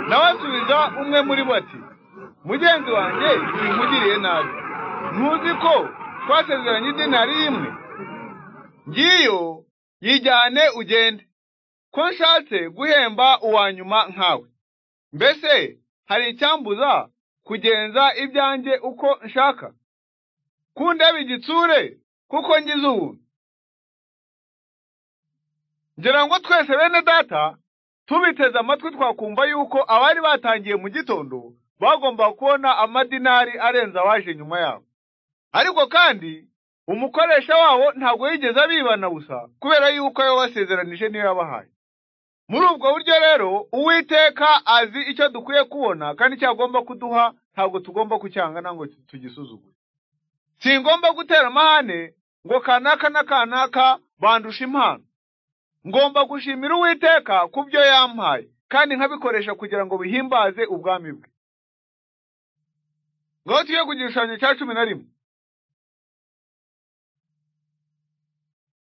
nawe asubiza umwe muri bo ati mugenzi wanjye winkugiriye nabi ntuzi ko twasezeranye idenari imwe ngiyo yijyane ugende ko nshatse guhemba uwa nyuma nkawe mbese hari icyambuza kugenza ibyanjye uko nshaka kundeba igitsure kuko ngize ubuntu ngira ngo twese bene data tubiteze amatwi twakumva yuko abari batangiye mu gitondo bagomba kubona amadinari arenze awaje nyuma yabo ariko kandi umukoresha wabo ntabwo yigeze abibana gusa kubera yuko ayo basezeranije niyo yabahaye muri ubwo buryo rero uwiteka azi icyo dukwiye kubona kandi icyo agomba kuduha ntabwo tugomba kucyangana ngo tugisuzugure singomba gutera amahane ngo kanaka na kanaka bandusha impano ngomba gushimira uwiteka ku byo yampaye kandi nkabikoresha kugira ngo bihimbaze ubwami bwe ngaho tujye ku gishushanyo cya cumi na rimwe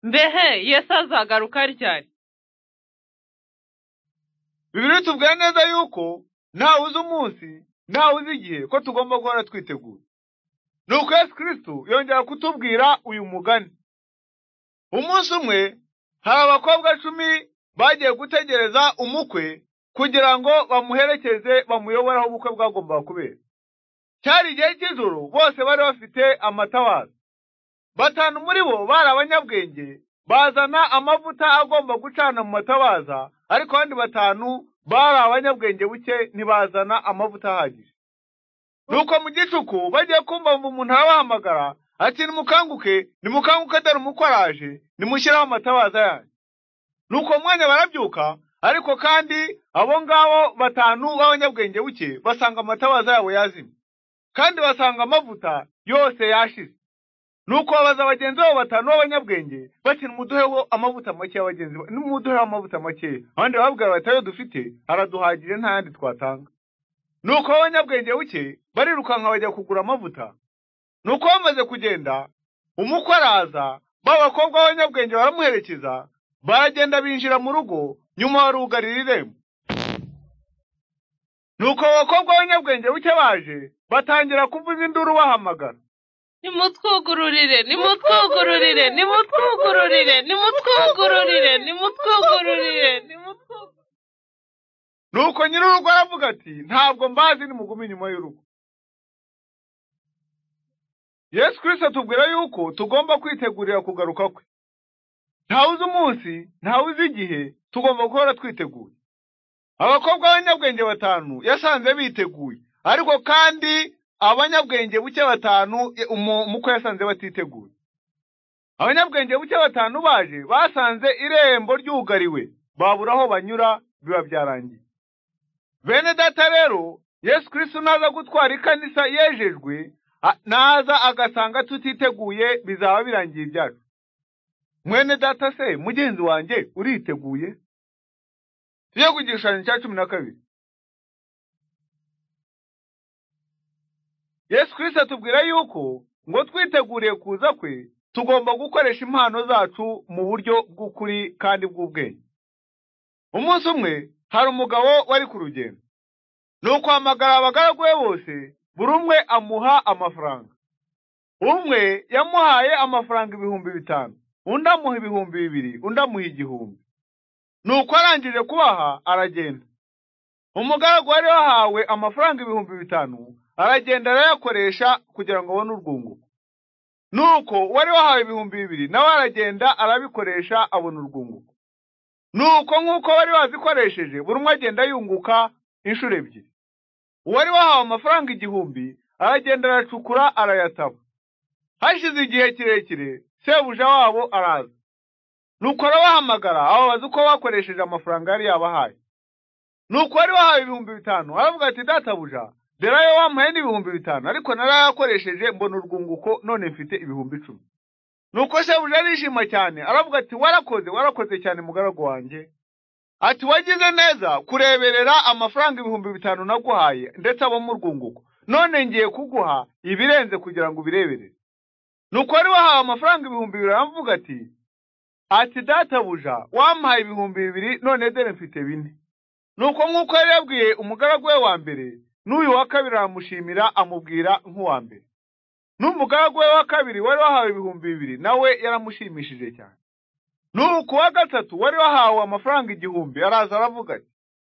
mbehe yesu azagaruka ryari bibiri tubwira neza yuko ntawe uzi umunsi ntawe uzi igihe ko tugomba guhora twitegura ni uko yesu kirisitu yongera kutubwira uyu mugani umunsi umwe hari abakobwa cumi bagiye gutegereza umukwe kugira ngo bamuherekeze bamuyobore aho ubukwe bwagombaga kubera cyari igihe cy'ijoro bose bari bafite amatabaza batanu muri bo bari abanyabwenge bazana amavuta agomba gucana mu matabaza ariko abandi batanu bari abanyabwenge buke ntibazana amavuta ahagije nuko mu gicuku bagiye kumva ngo umuntu arabahamagara ati nimukanguke nimukanguke dore umukwaraje nimushyireho amatabaza yanyu nuko mwanya barabyuka ariko kandi abo ngabo batanu b'abanyabwenge buke basanga amatabaza yabo yazimye kandi basanga amavuta yose yashize nuko babaza bagenzi babo batanu b'abanyabwenge bati nimuduheho amavuta make y'abagenzi nimuduheho amavuta make abandi barababwira bati ayo dufite araduhagije nta yandi twatanga nuko abanyabwenge buke barirukanka bajya kugura amavuta nuko bamaze kugenda umukwe araza ba bakobwa b'abanyabwenge baramuherekeza baragenda binjira mu rugo nyuma barugarira irembo nuko abakobwa b'abanyabwenge buke baje batangira kuvuza induru bahamagara nimutwugururire nimutwugururire nimutwugururire nimutwugururire nimutwugururire nimutwugururire nuko nyir'urugo aravuga ati ntabwo mbazi nimugume inyuma y'urugo yesu kirisito atubwira yuko tugomba kwitegurira kugaruka kwe ntawe uzi umunsi ntawe uzi igihe tugomba guhora twiteguye abakobwa b'abanyabwenge batanu yasanze biteguye ariko kandi abanyabwenge buke batanu umukwe yasanze batiteguye abanyabwenge buke batanu baje basanze irembo ryugariwe babura aho banyura biba byarangiye bene data rero yesu kirisito naza gutwara ikanisa yejejwe naza agasanga tutiteguye bizaba birangiye ibyacu mwene data se mugenzi wanjye uriteguye tujye ku gishushanyo cya cumi na kabiri yesu kirisita atubwira yuko ngo twiteguriye kuza kwe tugomba gukoresha impano zacu mu buryo bw'ukuri kandi bw'ubwenge umunsi umwe hari umugabo wari ku rugendo ni ukwamagara abagaragu be bose buri umwe amuha amafaranga umwe yamuhaye amafaranga ibihumbi bitanu undi amuha ibihumbi bibiri undi amuha igihumbi nuko arangije kubaha aragenda umugaragu wari wahawe amafaranga ibihumbi bitanu aragenda arayakoresha kugira ngo abone urwunguko nuko uwari wahawe ibihumbi bibiri nawe aragenda arabikoresha abona urwunguko nuko nk'uko bari bazikoresheje buri umwe agenda yunguka inshuro ebyiri uwari wahawe amafaranga igihumbi aragenda aracukura arayataba hashize igihe kirekire sebuja wabo araza nuko arabahamagara ababaza uko bakoresheje amafaranga yari yabahaye nuko uwari wahawe ibihumbi bitanu aravuga ati databuja dore ayo wamuhaye ni ibihumbi bitanu ariko narayakoresheje mbona urwunguko none mfite ibihumbi icumi nuko sebuja arishima cyane aravuga ati warakoze warakoze cyane mugaragu wanjye ati wagize neza kureberera amafaranga ibihumbi bitanu naguhaye ndetse abo mu rwunguko none ngiye kuguha ibirenze kugira ngo ubireberere nuko wari wahawe amafaranga ibihumbi bibiri aravuga ati ati databuja wampaye ibihumbi bibiri none dore mfite bine nuko nk'uko yari yabwiye umugaragu we wa mbere n'uyu wa kabiri aramushimira amubwira nk'uwa mbere n'umugaragu we wa kabiri wari wahawe ibihumbi bibiri nawe yaramushimishije cyane nuko uwa gatatu wari wahawe amafaranga igihumbi araza aravuga ati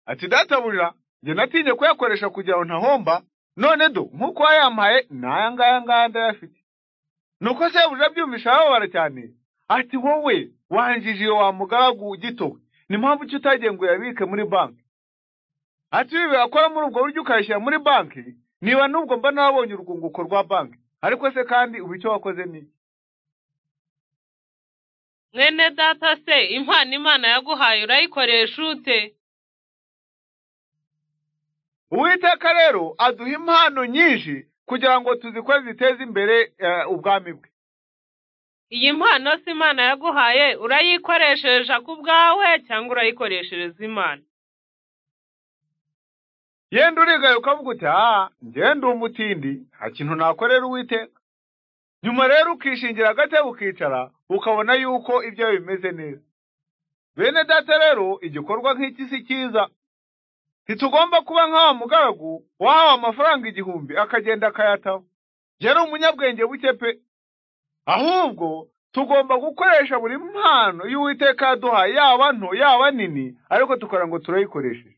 ati databurira njye natinye kuyakoresha kugira ngo ntahomba none do nk'uko wayampaye n'aya ngaya ngaya ndayafite nuko sebuja abyumvisha arababara cyane ati wowe wanjije iyo wa mugaragu gitowe ni mpamvu ki utagiye ngo uyabike muri banki ati ibi wakora muri ubwo buryo ukayishyira muri banki niba n'ubwo mba nabonye urwunguko rwa banki ariko se kandi ubu icyo wakoze ni iki mwene data se impano imana yaguhaye urayikoresha ute uwiteka rero aduha impano nyinshi kugira ngo tuzikore ziteze imbere eh, ubwami bwe iyi mpano si imana yaguhaye urayikoresheje ku bwawe cyangwa urayikoreshereza imana yenda urigaye ukavuga uti aha njye ndi umutindi nta kintu nakorera uwiteka nyuma rero ukishingira agatebe ukicara ukabona yuko ibyo bimeze neza bene data rero igikorwa nk'iki si cyiza ntitugomba kuba nk'awa mugaragu wahawe amafaranga igihumbi akagenda akayataho njye ari umunyabwenge buke pe ahubwo tugomba gukoresha buri mpano y'uwiteka yaduhaye yaba nto yaba nini ariko tukora ngo turayikoresheje